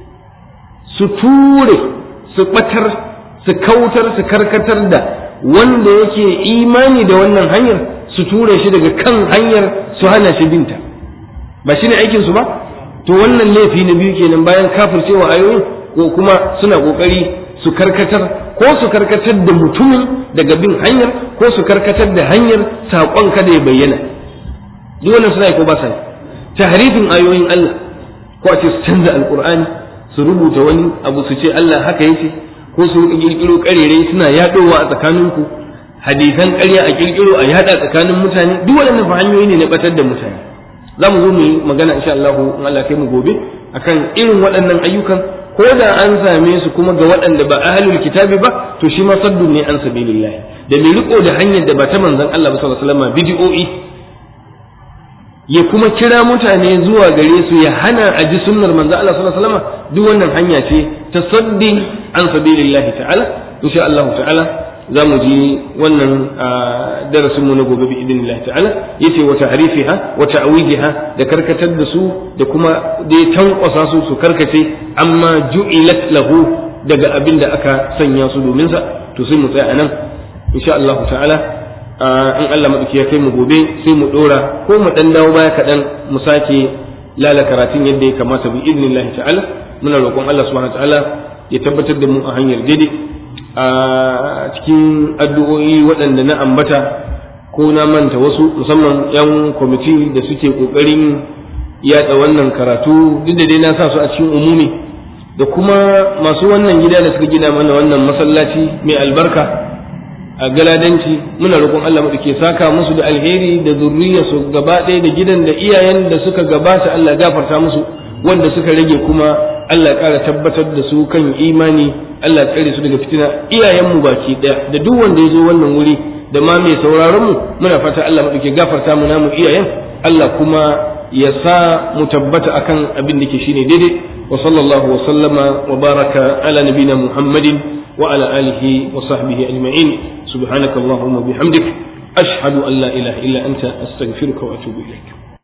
su ture su batar su kautar su karkatar da wanda yake imani da wannan hanyar su ture shi daga kan hanyar su hana shi binta ba shine aikin su ba to wannan laifi na biyu kenan bayan kafircewa ayoyin ko kuma suna kokari su karkatar ko su karkatar da mutumin daga bin hanyar ko su karkatar da hanyar saƙon kada ya bayyana duk wannan suna yi ko ba sa tahrifin ayoyin Allah ko a ce su canza alqur'ani su rubuta wani abu su ce Allah haka yace ko su rika kirkiro karerai suna yadowa a tsakaninku hadisan ƙarya a kirkiro a yada tsakanin mutane duk waɗannan fa hanyoyi ne na batar da mutane za mu zo mu yi magana insha Allah in Allah kai mu gobe akan irin waɗannan ayyukan ko da an same su kuma ga waɗanda ba ahlul kitabi ba to shi ma saddun ne an sabilillah da mai riko da hanyar da ba ta manzon Allah ba sallallahu alaihi wasallam bid'o'i ya kuma kira mutane zuwa gare su ya hana a ji sunnar manzon Allah sallallahu alaihi wasallam duk wannan hanya ce ta saddin an sabilillah ta'ala insha Allah ta'ala za mu ji wannan darasin mu na gobe bi idinillahi ta'ala yace wa ta'rifiha wa ta'wijiha da karkatar da su da kuma dai tankwasa su su karkace amma ju'ilat lahu daga abin da aka sanya su domin sa to sai mu tsaya anan insha Allah ta'ala in Allah madauki ya kai mu gobe sai mu dora ko mu dan dawo baya kadan mu sake lala karatun yadda ya kamata bi idinillahi ta'ala muna roƙon Allah subhanahu wa ta'ala ya tabbatar da mu a hanyar daidai a cikin addu'o'i waɗanda na ambata ko na manta wasu musamman 'yan kwamiti da suke ƙoƙarin yaɗa wannan karatu duk da dai na sa su a cikin umumi da kuma masu wannan gida da suka gina mana wannan masallaci mai albarka a galadanci muna roƙon Allah maɗauke saka musu da alheri da zurriyarsu gaba ɗaya da gidan da iyayen da suka gabata Allah gafarta musu wanda suka rage kuma Allah ƙara tabbatar da su kan imani Allah tsare su daga fitina iyayenmu baki ɗaya da duk wanda ya zo wannan wuri da ma mai sauraron mu muna fata Allah maɗauke gafarta mu namu iyayen Allah kuma ya sa mu tabbata akan abin da ke shine daidai wa sallallahu wa sallama wa baraka ala nabina Muhammadin wa ala alihi wa sahbihi ajma'in subhanakallahumma bihamdik ashhadu an la ilaha illa anta astaghfiruka wa atubu ilaik